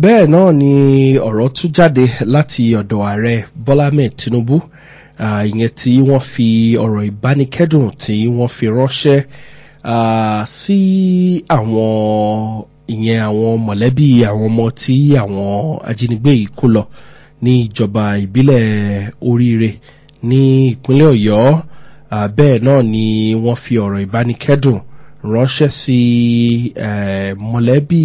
bẹ́ẹ̀ náà ni ọ̀rọ̀ tún jáde láti ọ̀dọ̀ ààrẹ bọ́lá ahmed tinubu ah, ìyẹn tí wọ́n fi ọ̀rọ̀ ìbánikẹ́dùn tí wọ́n fi ránṣẹ́ ah, sí àwọn ìyẹn àwọn mọ̀lẹ́bí àwọn ọmọ tí àwọn ajínigbé yìí kó lọ ní ìjọba ìbílẹ̀ oríire ní ìpínlẹ̀ ọ̀yọ́ ah, bẹ́ẹ̀ náà ni wọ́n fi ọ̀rọ̀ ìbánikẹ́dùn ránṣẹ́ sí eh, mọ̀lẹ́bí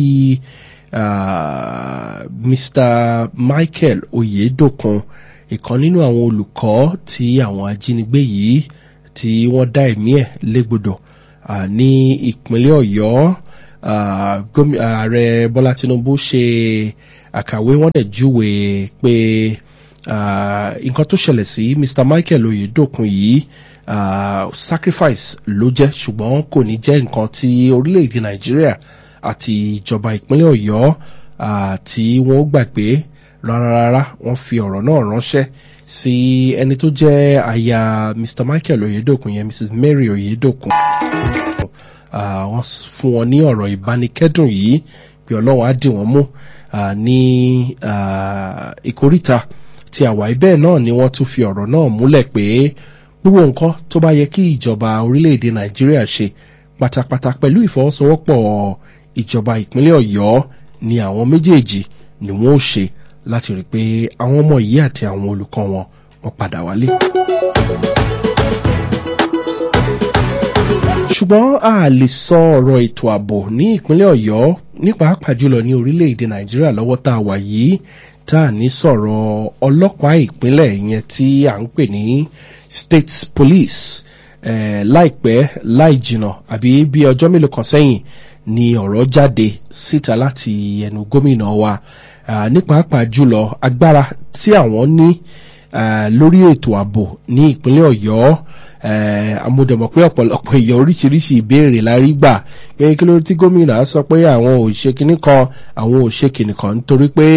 uh, Mr. Michael Oyedokun ìkan nínú àwọn olùkọ́ tí àwọn ajínigbé yìí tí wọ́n dá ẹ̀mí ẹ̀ légbodò uh, ní ìpínlẹ̀ Ọ̀yọ́ uh, gómi- ààrẹ Bọ́lá Tinubu ṣe àkàwé wọ́n dẹ̀ júwe pé uh, nǹkan tó ṣẹlẹ̀ sí Mr. Michael Oyedokun yìí uh, sacrifice ló jẹ́ ṣùgbọ́n kò ní jẹ́ nǹkan tí orílẹ̀-èdè Nàìjíríà àti ìjọba ìpínlẹ̀ ọ̀yọ́ tí wọ́n gbàgbé rárá wọ́n fi ọ̀rọ̀ náà ránṣẹ́ sí ẹni tó jẹ́ aya mr michael oyedokun yẹn mrs mary oyedokun Ah, wọ́n s- fún wọn ní ọ̀rọ̀ ìbánikẹ́dùn yìí bí ọlọ́run á dì wọ́n mú ah, ní ah, ìkóríta tí àwáyé bẹ́ẹ̀ náà ni wọ́n tún fi ọ̀rọ̀ náà múlẹ̀ pé gbogbo nǹkan tó bá yẹ kí ìjọba orílẹ̀-èdè nàìjíríà ṣe pátápátá pẹ̀lú ìfọwọ́sowọ́pọ̀ ìjọba ìpínlẹ̀ ọ̀yọ́ ni àwọn méjèèjì ni wọ́n ó ṣe láti rí i pé àwọn ọmọ yìí àti àwọn olùkọ́ wọn wọ́n padà wálé. ṣùgbọ́n a lè sọ ọ̀rọ̀ ètò ààbò ní ìpínlẹ̀ ọ̀yọ́ ní pàápàá jùlọ ní orílẹ̀-èdè nàìjíríà lọ́wọ́ tá a wà yìí tá a ní sọ̀rọ̀ ọlọ́pàá ìpínlẹ̀ yẹn tí à ń pè ní state police eh, láìpẹ́ láì jìnà àbí bí ọjọ́ mélòó kan sẹ́yìn ni ọ̀rọ̀ jáde síta láti ẹnu gómìnà wa Ah, ní pàápàá jùlọ agbára tí àwọn ní ah, lórí ètò ààbò ní ìpínlẹ̀ ọ̀yọ́ eh, amúdẹ̀mọ̀ pé ọ̀pọ̀lọpọ̀ èèyàn oríṣiríṣi ìbéèrè la rí gbà pé kí ló tí gómìnà sọ pé àwọn ò ṣe kinní kan àwọn ò ṣe kinní kan nítorí pé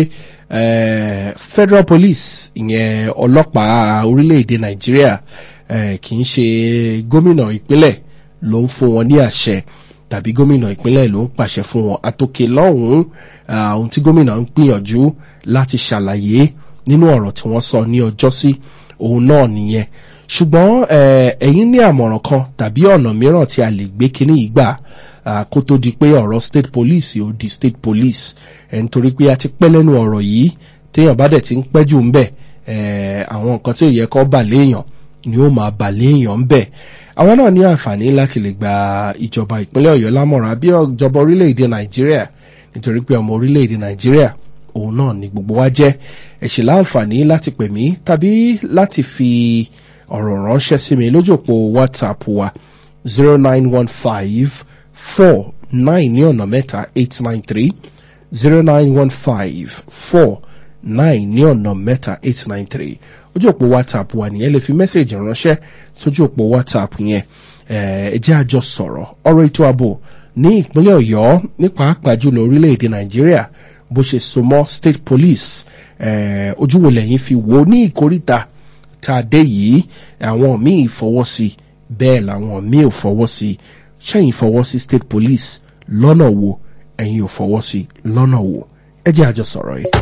eh, federal police ìyẹn ọlọ́pàá orílẹ̀-èdè nàìjíríà eh, kì í ṣe gómìnà ìpínlẹ̀ ló ń fún wọn ní àṣẹ tàbí gómìnà ìpínlẹ̀ ló ń pàṣẹ fún wọn àtòkè lọ́hùn-ún ah, ohun tí gómìnà ń gbìyànjú láti ṣàlàyé nínú ọ̀rọ̀ tí wọ́n sọ ní ọjọ́sí òun náà nìyẹn ṣùgbọ́n eh, ẹ̀yin ní àmọ̀ràn kan tàbí ọ̀nà mìíràn tí a lè gbé kínní yìí gbà ah, kó tó di pé ọ̀rọ̀ state police ó di state police ẹ̀ nítorí pé a ti pẹ́ lẹ́nu ọ̀rọ̀ yìí téèyàn bá dẹ̀ ti ń pẹ́ jù ń bẹ̀ eh, àwọn nǹkan tí ò yẹ kó bà léèyàn ni ó máa bà léèyàn ń bẹ̀ àwọn náà ní àǹfààní láti lè gba ìjọba ìpínlẹ̀ ọ̀yọ́ lámọ̀ràn bí ìjọba orílẹ̀-èdè nàìjíríà nítorí pé ọmọ orílẹ̀-èdè nàìjíríà òun náà ni gbogbo wa jẹ́ ẹ ṣì láǹfààní láti pè mí tàbí láti fi ọ̀rọ̀ ránṣẹ́ sí mi lójú òpó whatsapp wa zero nine one five four nine ní ọ̀nà mẹ́ta eight nine three zero nine one five four nine ní ọ̀nà mẹ́ta eight nine three ojú òpó whatsapp wa nìyẹn lè fi mẹ́sẹ̀gì ránṣẹ́ sójú òpó whatsapp yẹn ẹ jẹ́ àjọ sọ̀rọ̀ ọ̀rọ̀ ètò ààbò ní ìpínlẹ̀ ọ̀yọ́ ní pàápàá jùlọ orílẹ̀-èdè nàìjíríà bó ṣe so mọ́ state police eh, ojú wo lẹ́yìn fi wò ó ní ìkóríta tá a dé yìí àwọn míì fọwọ́ sí i bẹ́ẹ̀ làwọn míì ò fọwọ́ sí i ṣẹ́yìn fọwọ́ sí state police lọ́nà wo ẹ̀yin ò fọwọ́ sí i lọ́nà wo ẹ jẹ́ àjọ sọ̀rọ̀ yìí.